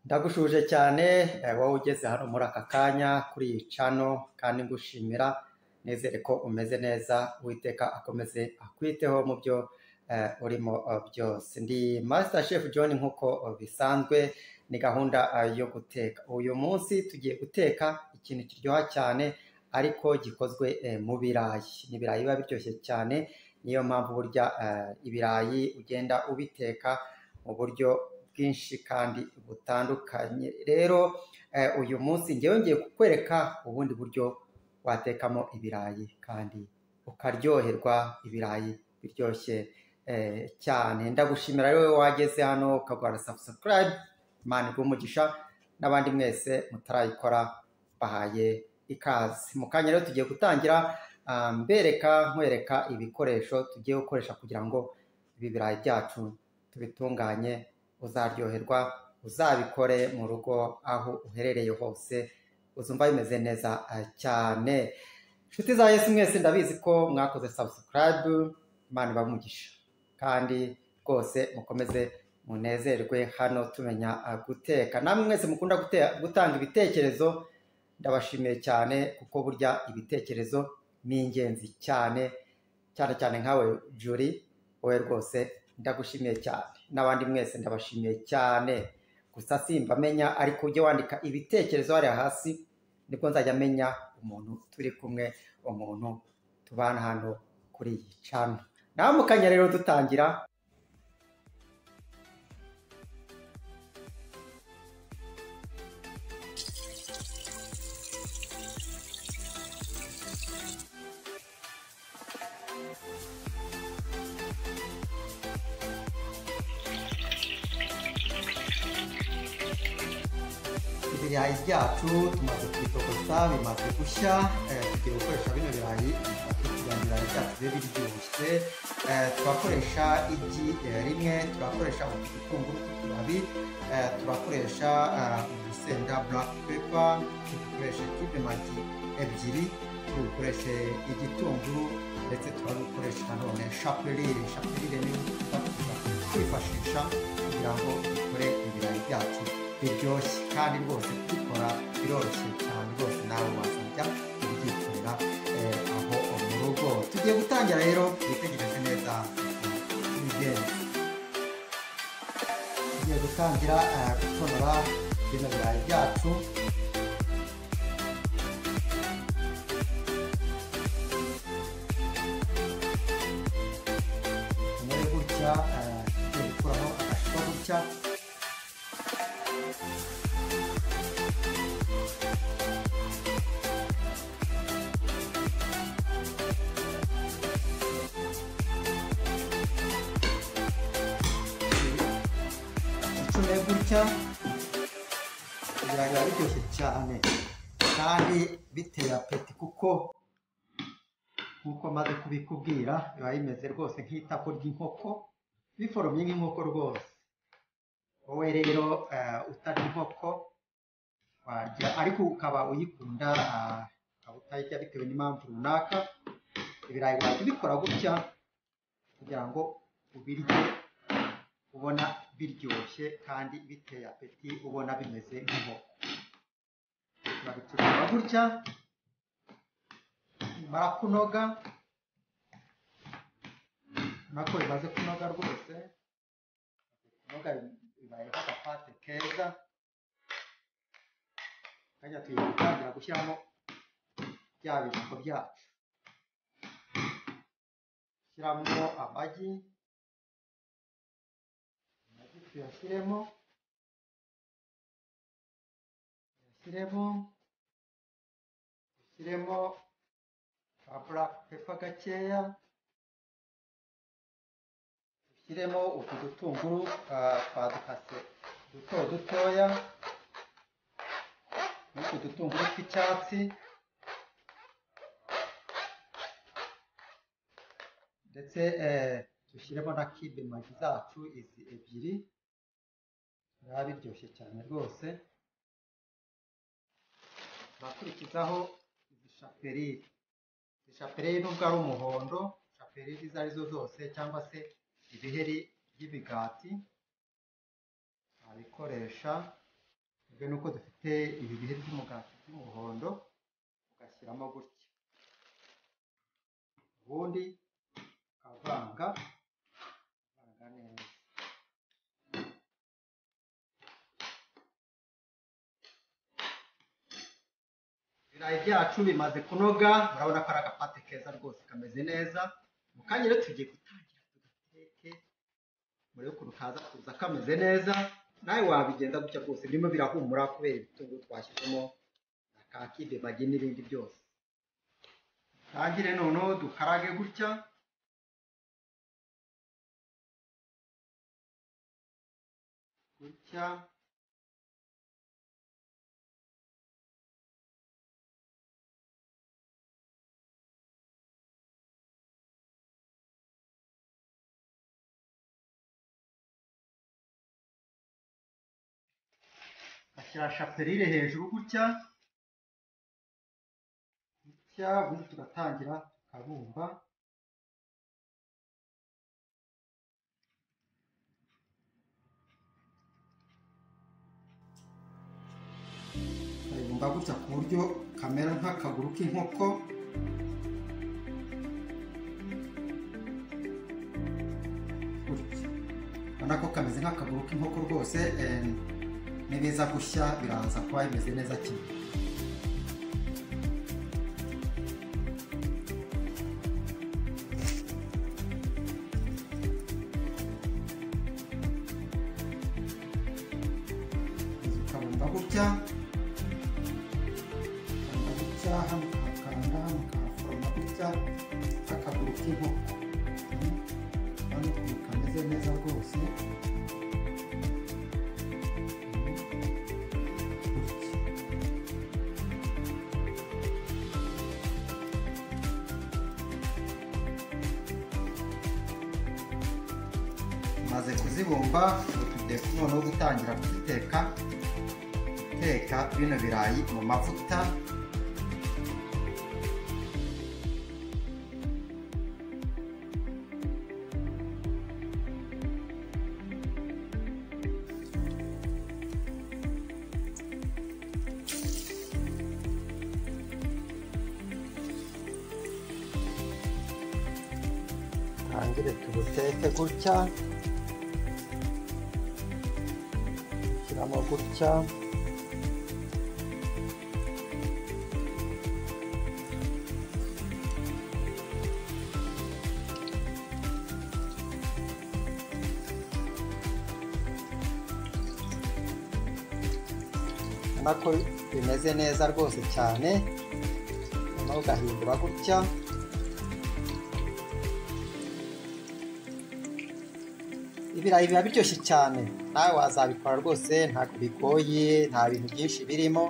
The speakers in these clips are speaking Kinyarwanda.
ndagushuje cyane eh, wowe ugeze hano muri aka kanya kuri iyi cano kandi ngushimira nizere ko umeze neza uwiteka akomeze akwiteho mu byo eh, urimo eh, byose ndi master chef john nk'uko eh, bisanzwe ni gahunda eh, yo guteka uyu munsi tugiye guteka ikintu kiryoha cyane ariko gikozwe eh, mu birayi ni ibirayi biba biryoshye cyane niyo mpamvu burya eh, ibirayi ugenda ubiteka mu buryo bwinshi kandi butandukanye rero eh, uyu munsi njyewe ngiye kukwereka ubundi buryo watekamo ibirayi kandi ukaryoherwa ibirayi biryoshye eh, cyane ndagushimira rero wowe wageze hano ukagura subscribe imana iguhe umugisha n'abandi mwese mutarayikora bahaye ikaze mu kanya rero tugiye gutangira ah, mbereka nkwereka ibikoresho tugiye gukoresha kugira ngo ibi birayi byacu tubitunganye uzaryoherwa uzabikore mu rugo aho uherereye hose uzumva bimeze neza ah, cyane inshuti za yesu mwese ndabizi ko mwakoze sabusikarayibu imana ibamugisha kandi rwose mukomeze munezerwe hano tumenya ah, guteka namwe mwese mukunda gute- gutanga ibitekerezo ndabashimiye cyane kuko burya ibitekerezo ni ingenzi cyane cyane cyane nkawe juri wowe rwose ndagushimiye cyane n'abandi mwese ndabashimiye cyane gusa simba amenya ariko ujye wandika ibitekerezo hariya hasi nibwo nzajya amenya umuntu turi kumwe umuntu tubana hano kuri iyi cano nawe mukanya rero dutangira ibirayi byacu tumaze kubitokoza bimaze gushya eh, tugiye gukoresha bino birayi bitatu kugira ngo ibirayi byacu bibe biryoshye Eh, turakoresha igi eh, rimwe turakoresha udutunguru tw'utubabi eh, turakoresha eh, urusenda black pepper dukoreshe kibemagi ebyiri dukoreshe igitunguru ndetse turarukoresha nanone shapurire shapurire ni udukoresha kwifashisha kugira ngo dukore ibirayi byacu biryoshye kandi rwose kubikora biroroshye cyane rwose nawe wazajya ubyikorera eh, aho mu rugo tugiye gutangira rero twitegereze neza ibigenzi tugiye gutangira eh, gutonora bino birayi byacu tumere gutya eh, tugiye gukuraho agashuka gutya icumi gutya kugira ngo biba biryoshye cyane kandi bitera apeti kuko nk'uko maze kubikubwira biba bimeze rwose nk'itako ry'inkoko biforomye nk'inkoko rwose wowe rero eh, utarya inkoko warya ariko ukaba uyikunda ah, ukaba utayirya bitewe n'impamvu runaka ibirayi wajya ubikora gutya kugira ngo ubirye ubona biryoshye kandi biteye apeti ubona bimeze nk'inkoko turabicuruza gutya nimara kunoga nako bimaze kunoga rwose kunoga bibayeho agapate keza kajya tugiye gutangira gushyiramo bya birungo byacu shyiramo amagi amagi tuyashyiremo tuyashyiremo dushyiremo ka black pepper gakeya dushyiremo utu dutunguru ah, twadukase duto dutoya n'utu dutunguru tw'icyatsi ndetse eh, dushyiremo na kibe magi zacu izi ebyiri biba biryoshye cyane rwose turakurikizaho izi shaperire izi shaperire nubwo ari umuhondo shaperire izo ari zo zose cyangwa se ibiheri by'ibigati wabikoresha bitewe n'uko dufite ibi bihe by'umugati by'umuhondo ugashyiramo gutya ubundi ukavanga ukavanga neza ibirayi byacu bimaze kunoga murabona ko ari agapate keza rwose kameze neza mu kanya rero tugiye gutangira tugateke murebe ukuntu kaza kuza kameze neza nawe wabigenza gutya rwose birimo birahumura kubera ibitunguru twashyizemo na kakide magi n'ibindi byose tangire noneho dukarage gutya gutya ashyira shapelire hejuru gutya gutya ubundi tugatangira tukabumba tukabumba gutya ku buryo kamera nk'akaguru k'inkoko gutya urabona ko kameze nk'akaguru k'inkoko rwose eh, nibiza gushya biraza kuba bimeze neza cyane ukabumba gutya ukabumba gutya hano ukahakanda hano ukahaforoma gutya akaguru k'inkoko hano ukuntu kameze neza rwose tumaze kuzibumba ubu tugiye noneho gutangira kuziteka guteka bino birayi mu mavuta turangire tubuteke gutya shyiramo gutya ubona ko bimeze neza rwose cyane noneho ugahindura gutya ibirayi biba biryoshye cyane nawe wazabikora rwose ntabwo bigoye nta bintu byinshi birimo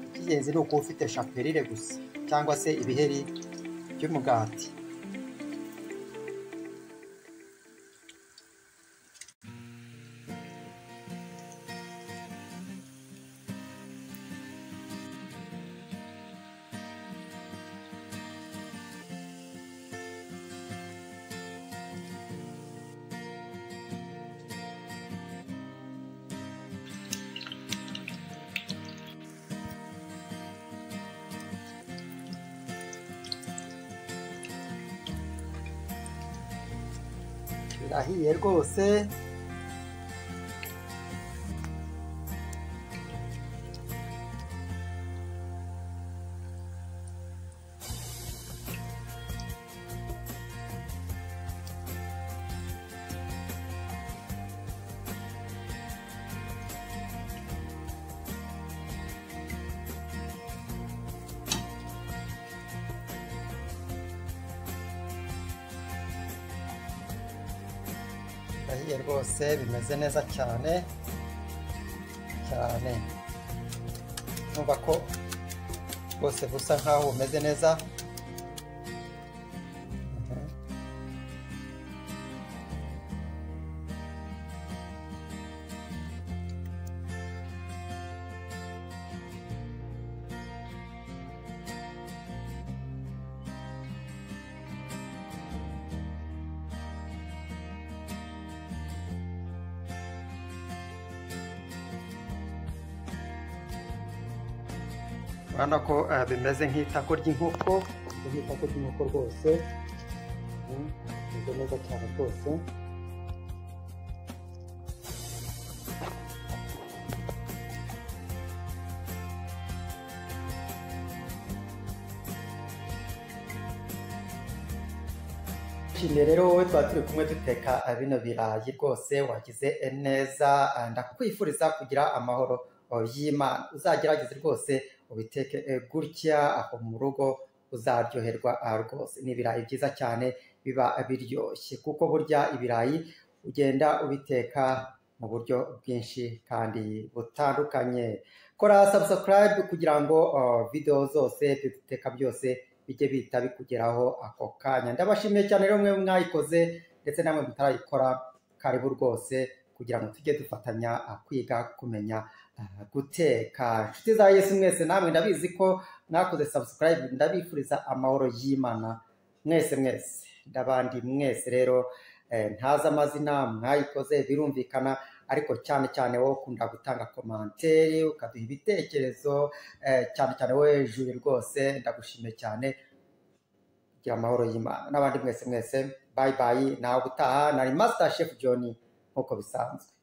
icy'ingenzi ni ukuba ufite shapelire gusa cyangwa se ibiheri by'umugati birahiye rwose birahiye rwose bimeze neza cyane cyane numva ko rwose busa nkaho bumeze neza Mhm. urabona ko eh, bimeze nk'itako ry'inkoko ni nk'itako ry'inkoko rwose Mm, bimeze neza cyane rwose Shimye rero wowe tuba turi kumwe duteka eh, bino birayi rwose wagize eh, neza eh, ndakwifuriza kugira amahoro eh, y'imana uzagerageze rwose ubiteke eh, gutya aho mu rugo uzaryoherwa ah, rwose ni ibirayi byiza cyane biba biryoshye kuko burya ibirayi ugenda ubiteka mu buryo bwinshi kandi butandukanye kora subscribe kugira ngo ah, video zose duteka byose bijye bihita bikugeraho ako kanya ndabashimiye cyane rero mwe mwayikoze ndetse namwe mutarayikora karibu rwose kugira ngo tujye dufatanya ah, kwiga kumenya ah, guteka inshuti za yesu mwese namwe ndabizi ko mwakoze subscribe ndabifuriza amahoro y'imana mwese mwese ndabandi mwese rero eh, ntazi amazina mwayikoze birumvikana ariko cyane cyane wowe ukunda gutanga komantere ukaduha ibitekerezo eh, cyane cyane wowe juri rwose ndagushimiye cyane kugira amahoro y'imana n'abandi mwese mwese bayi bayi ntawe utaha nari masita shefu joni nk'uko bisanzwe